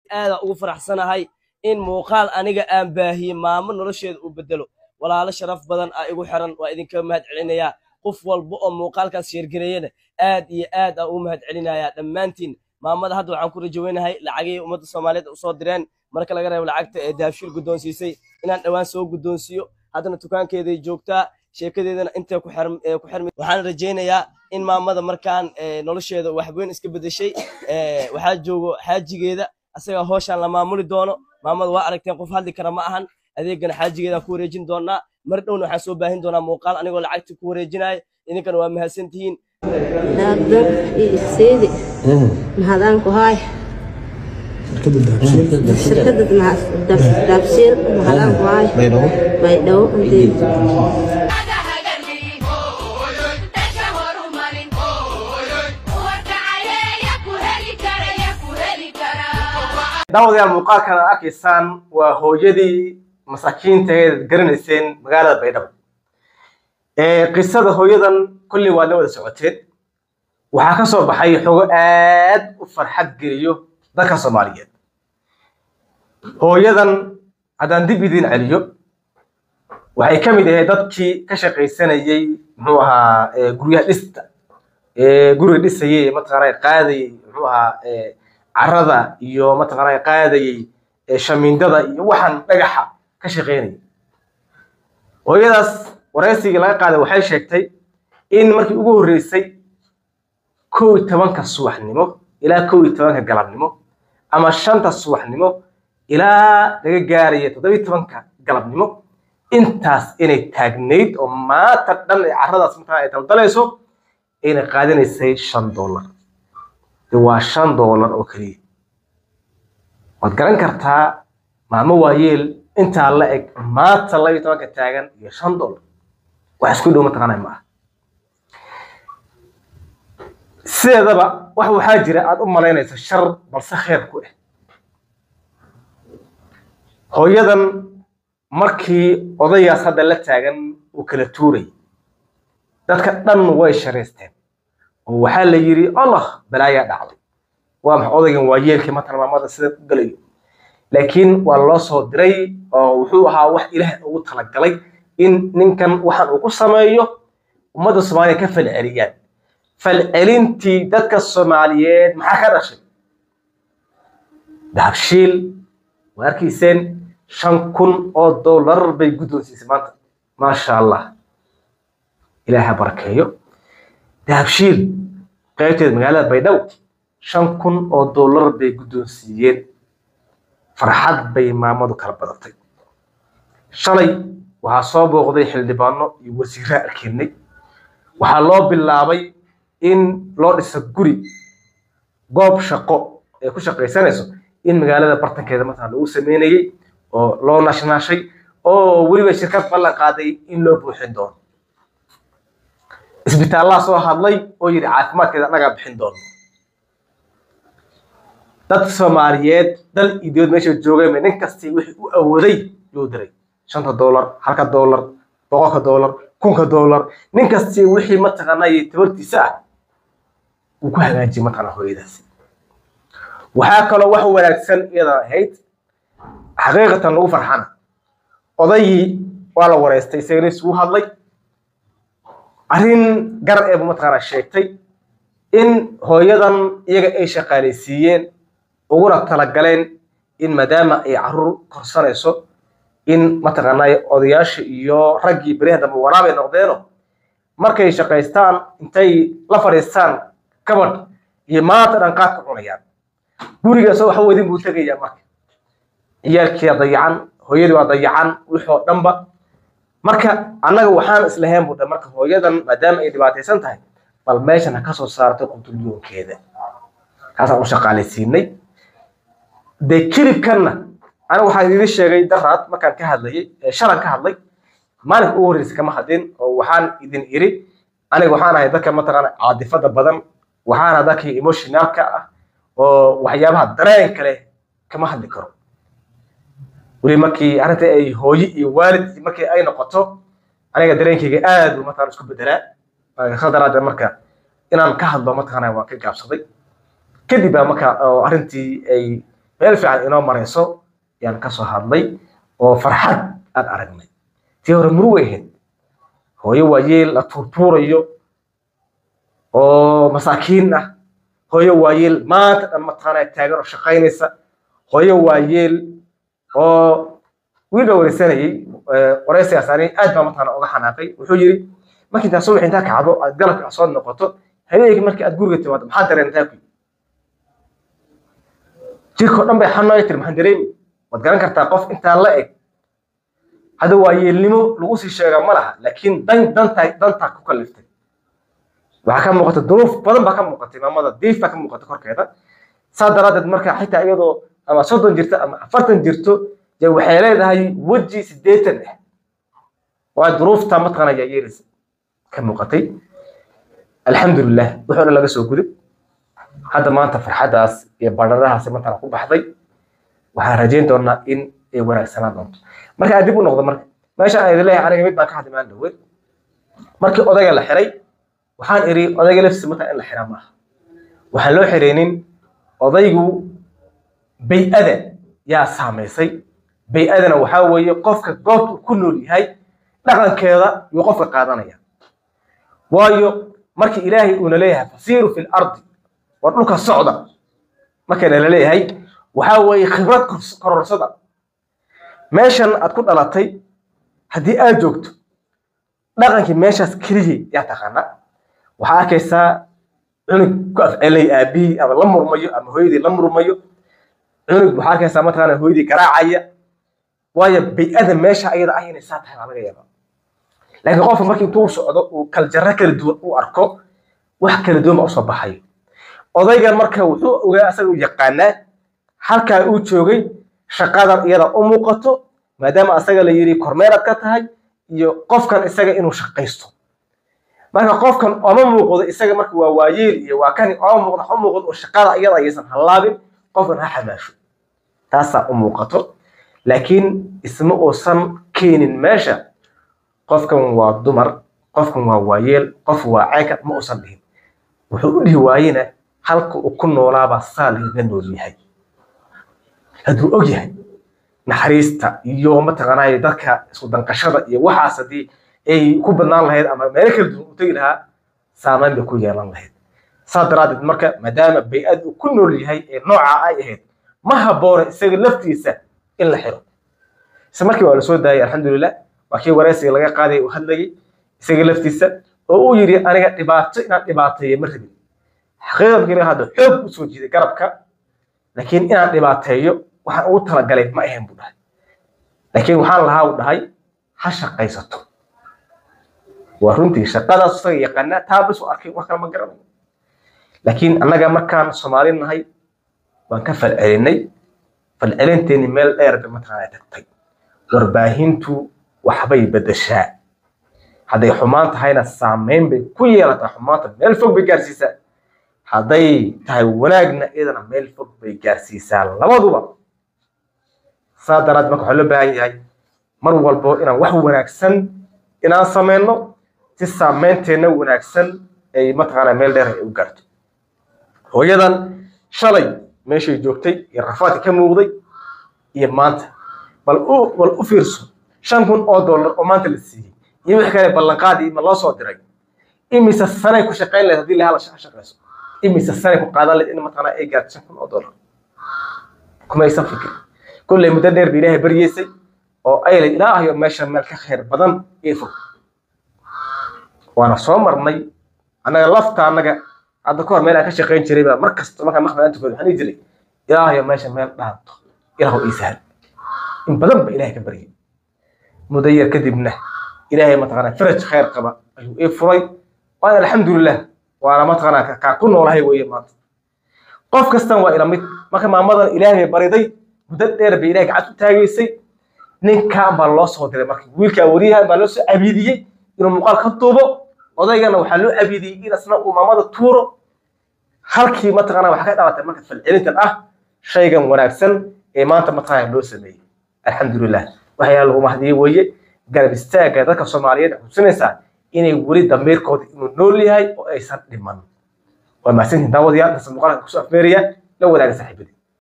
aada ugu faraxsanahay in muuqaal aniga aan baahiyey maamo nolosheeda uu bedelo walaalo sharaf badan aa igu xiran waa idinka mahad celinayaa qof walba oo muuqaalkaas sheergareeyana aad iyo aad aa ugu mahad celinayaa dhammaantiin maamada hadda waxaan ku rajaweynahay lacagihii ummadda soomaaliyeed usoo direen marka laga reebo lacagta ee dahabshil guddoonsiisay inaan dhowaan soo guddoonsiiyo haddana dukaankeeday joogtaa sheekadeedana intay ku xirm- ee ku xirmi waxaan rajaynayaa in maamada markaan ee, nolosheeda waxweyn iska bedeshay ee, waxaa joogo xaajigeeda asaga hooshaan la maamuli doono maamada waa aragteen qof hadli kara ma ahan adeegana xaajigeedaan ku wareejin doonaa mar dhowna waxaan soo baahin doonaa muuqaal anigoo lacagta ku wareejinaya idinkana waa mahadsantihiin daagdan iyo isseedi mahadaanku haay shirkadda daabshiil mahadaanku haay baydhabo inteed daawadayaal muuqaalkan aad arkaysaan waa hooyadii masaakiintaeed garanayseen magaalada baydhabo ee qisada hooyadan kolley waad la wada socoteen waxaa ka soo baxay xogo aad u farxad geliyo dadka soomaaliyeed hooyadan haddaan dib idiin celiyo waxay ka mid ahayd dadkii ka shaqaysanayey muxuu ahaa ee guryaha dhista ee guriga dhisayey ee mataqaanaa qaadayey muxuu ahaa ee carada iyo mataqaanaa qaadayey ee shamiindada iyo waxaan dhagaxa ka shaqaynayay hooyadaas waraysigii laga qaaday waxay sheegtay in markii ugu horreysay kow iyo tobanka subaxnimo ilaa kow iyo tobanka galabnimo ama shanta subaxnimo ilaa laga gaaraya toddoba iyo tobanka galabnimo intaas inay taagnayd oo maanta dhan ee carradaas markaa ay daldalayso inay qaadanaysay shan dollar de waa shan dollar oo keliya waad garan kartaa maamo waayeel intaa la eg maanta laba iyo tobanka taagan iyo shan dollar wax isku dhow mataqaanaa ma aha sideedaba wax waxaa jira aad u malaynayso shar balse kheer ku ah hooyadan markii odayaas hadda la taagan uu kala tuuray dadka dhan way sharaysteen oo waxaa la yidhi allah balaayaa dhacday waa maxay odaygan waa yeelkii matan maamada sida u galayo laakiin waa loo soo diray oo wuxuu ahaa wax ilaahay ugu talagalay in ninkan waxaan uu ku sameeyo ummadda soomaaliya ka falceliyaan falcelintii dadka soomaaliyeed maxaa ka dhashay dahabshiil waa arkayseen shan kun oo dollar bay guddoonsiisay maanta maasha allah ilaahay ha barakeeyo dahabshiil qaybteeda magaalada baydhabo shan kun oo dollar bay guddoonsiiyeen farxad bay maamadu kala badatay shalay waxaa soo booqday xildhibaano iyo wasiirraa arkeennay waxaa loo bilaabay in loo dhiso guri goob shaqo ee ku shaqaysanayso in magaalada bartankeeda markaa lagu sameynayey oo loo nashnaashay oo weliba shirkad ballan qaaday in loo buuxin doono isbitaallaa soo hadlay oo yidhi caafimaadkeeda annagaa bixin doono dad soomaaliyeed dal iyo dibad meesha joogay nin kastii wixii u awooday yuu diray shanta dollar halka dollar boqolka dollar kunka dollar nin kastii wixii mataqaanaa tabartiisa ah uu ku hagaajiyay mataqaanaa hooyadaasi waxaa kaloo wax wanaagsan iyada ahayd xaqiiqatan lagu farxana odayii waa la wareystay isagana isugu hadlay arrin gar eebu mataqaanaa sheegtay in hooyadan iyaga ay shaqaalaysiiyeen uguna talagaleen in maadaama ay caruur korsanayso in mataqaanaa odayaasha iyo raggii beriha dambe waraabay noqdeeno markay shaqaystaan intay la fadhiistaan kabadh iyo maanta dhan qaadka cunayaan gurigaasoo waxa weydin buu tegayaa marka ciyaalkiia dayacan hooyadii waa dayacan wixii oo dhanba marka annaga waxaan islahayn buu dhan marka hooyadan maadaama ay dhibaataysan tahay bal meeshan ha ka soo saartay qutulyoonkeeda kaasaan u shaqaalaysiinay dee kilibkanna aniga waxaan idin sheegay daraad markaan ka hadlayay ee shalan ka hadlay maalinka ugu horreysa kama hadlin oo waxaan idin iri aniga waxaan ahay dadka mataqaana caadifada badan waxaan ahay dadkii emotionalka ah oo waxyaabaha dareenka leh kama hadli karo weli markii arrinta ay hooye iyo waalid markii ay noqoto aniga dareenkayga aad buu mataqana isku bedelaa sa daraaddeed marka inaan ka hadlo mataqaana waan ka gaabsaday kadib baa marka oo arrintii ay meel fiican inoo marayso yaan kasoo hadlay oo farxad aan aragnay tii hore murugay ahayd hooyo waayeel la tuurtuurayo oo masaakiin ah hooyo waayeel maanta dhan mataqaanaa taagan oo shaqaynaysa hooyo waayeel oo wiil baa wareysanayay wareysigaas ani aad baa mataqaana uga xanaaqay wuxuu yiri markii intaa subax intaa kacdo aad galabka aad soo noqoto habeenkii markii aad guriga timaado maxaa dareentaa ku jirkao dhan bay xanooya tiri maxaan dareemi waad garan kartaa qof intaa la eg hadda waa yeelnimo lagu sii sheegaa ma laha laakiin dan dantaa dantaa ku kaliftay waxaa ka muuqata duruuf badan baa ka muuqatay maamada diif baa ka muuqata korkeeda saa daraaddeed marka xitaa iyadoo ama soddon jirto ama afartan jirto dee waxay leedahay weji siddeetan ah waa duruufta mataqaana ayaa yeelaysa ka muuqatay alxamdulilah wuxuu dhan laga soo gudub hadda maanta farxaddaas iyo badharahaasi mataqaana ku baxday waxaan rajayn doonaa in ay wanaagsanaan doonto marka aan dib u noqdo marka meesha aan idin leeyahay aniga mid baan ka hadlimaan dhaweed markii odayga la xiray waxaan iri odayga laftiisa markaa in la xira maaha waxaan loo xiraynin odaygu bay-ada yaa saamaysay bay-adana waxaa weeye qofka goobta uu ku nool yahay dhaqankeeda yuu qofka qaadanaya waayo markii ilaahay uuna leeyahay fasiiru fi lardi war dhulka socda markayna la leeyahay waxaa weeye khibrad kororsada meeshan aad ku dhalatay haddii aad joogto dhaqankii meeshaas keliya yaa taqaana waxaa arkaysaa cunug ku afcelay aabihii ama la murmayo ama hooyadii la murmayo cunug waxaa arkaysaa mataqaana hooyadii garaacaya waayo bay-ada meesha ayada ah inay saa tahay baa laga yaabaa laakiin qofka markii intuu socdo uu kaljarro kala duwan u arko wax kala duwan baa usoo baxayo odaygan marka wuxuu ogaa asaga u yaqaanaa halkaa uu joogay shaqadan iyada u muuqato maadaama asaga la yidhi kormeeraad ka tahay iyo qofkan isaga inuu shaqaysto marka qofkan oma muuqdo isaga marka waa waayeel iyo waa kani oma muuqdo ha muuqdo oo shaqada iyada aysan hallaabin qofkan ha xamaasho taasaa u muuqato laakiin isma uusan keenin meesha qofkan waa dumar qofkan waa waayeel qof waa caynka ma uusan dhihin wuxuu u dhihi waayena halka uu ku noolaabaa saa lagaga nool yahay hadduu og yahay naxariista iyo mataqaanaa dadka isku danqashada iyo waxaas haddii ay ku badnaan lahayd ama meelo kala duwan u tegi lahaa saameyn bay ku yeelan lahayd saa daraaddeed marka maadaama bay-ad uu ku nool yahay ee noocaa ay ahayd ma habboona isaga laftiisa in la xiro isla markii waa la soo daayay alxamdulilah waa kii wareysiga laga qaaday uu hadlayay isaga laftiisa oo uu yidhi aniga dhibaato inaan dhibaateeyo ma rabin xaqiiqa markii laga hadlo xoog u soo jiiday garabka laakiin inaan dhibaateeyo waxaan ugu talagalay ma ahayn buu dhahay laakiin waxaan lahaa uu dhahay ha shaqaysato waa runtii shaqadaas isaga yaqaanaa taa bas u arkay wax kale ma garanayo laakiin annaga markaan soomaali nahay waan ka falcelinay falcelinteeni meel dheer bay mataqaanaa tagtay warbaahintu waxbay bedeshaa hadday xumaan tahayna saameyn bay ku yeelataa xumaanta meel fog bay gaarsiisaa hadday tahay wanaagna iyadana meel fog bay gaarsiisaa labaduba saa daraad marka waxaa loo baahan yahay mar walbo inaan wax wanaagsan inaan sameyno si saameynteenna wanaagsan ay mataqaanaa meel dheer ay u gaarto hooyadan shalay meeshay joogtay iyo rafaadka ka muuqday iyo maanta bal u bal u fiirso shan kun oo dollar oo maanta la siiyey iyo wixii kale ballanqaadii ma loo soo diray imise sanay ku shaqayn lahayd haddii lahaa la shaqayso imise sanay ku qaadan lahayd in mataqaanaa ay gaarto shan kun oo dollar kumaysan fikir kolley muddo dheer ba ilaahay baryeysay oo ay lay ilaahayo meesha meel ka khayr badan ii fog waana soo marnay annaga lafta annaga hadda kahor meel aan ka shaqayn jiray baa mar kasta markaan maqbaa intukood waxaan dhihi jiray ilaahayo meesha meel dhaanto ilaahu ii sahal in badan ba ilaahay ka baryay muddo yar kadibna ilaahay mataqaanaa faraj khayr qaba ayuu ii furay waana alxamdulilah waana mataqaanaa kaa ku noolahay weeye maanta qof kastan waa ila mid marka maamadan ilaahay bay bariday muddo dheer bay ilaahay gacad u taagaysay ninkan baa loo soo diray marka wiilkaa wariyahan baa loo soo cabiidiyey inuu muuqaal ka duubo odaygana waxaa loo cabiidiyey in asna uu maamada tuuro halkii mataqaanaa waxaa ka dhalatay marka falcelintan ah shaygan wanaagsan ee maanta mataqaanaa loo sameeyey alxamdulilah waxyaa lagu mahadiyey weeye garab istaagga dadka soomaaliyeed xusinaysaa inay weli damiirkooda inuu nool yahay oo aysan dhiman waa mahadsantihin daawadayaal intaas muuqaalka kusoo afmeeraya la wadaaga saaxiibadii